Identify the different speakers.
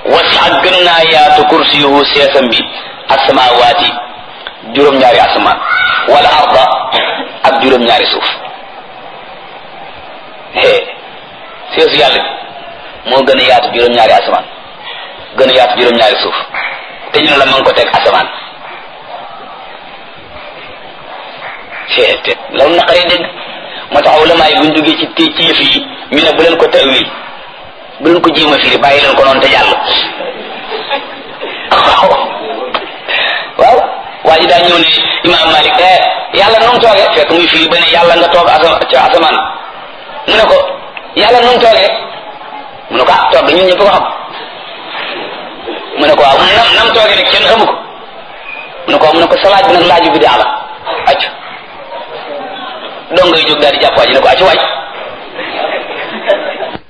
Speaker 1: wasi'a gën naa yaatu kursiyuhu seesam bi asamawaati juróom-ñaari asamaan wala arda ak juróom-ñaari suuf hee seesu yàlla bi moo gën a yaatu juróom-ñaari asamaan gën a yaatu juróom-ñaari suuf te ñu ne la ma ngi ko teg asamaan hee te loolu naqaree dégg moo tax ulama yi buñ duggee ci ci ci yëf yi ñu ne bu leen ko tawil bu leen ko jéem a firi bàyyi leen ko noonu te jàll waaw waaw waa ji daa ñëw ne imaam Malik eh yàlla nu mu toogee fekk muy firi ba ne yàlla nga toog asama ci asamaan mu ne ko yàlla nu mu toogee mu ne ko ah toog ñun ñëpp ko xam mu ne ko waaw nam nam toogee rek kenn xamu ko mu ne ko mu ne ko sa laaj bi nag laaju bi daa la acc dong ngay jóg daal di jàpp waa ji ne ko acc waaj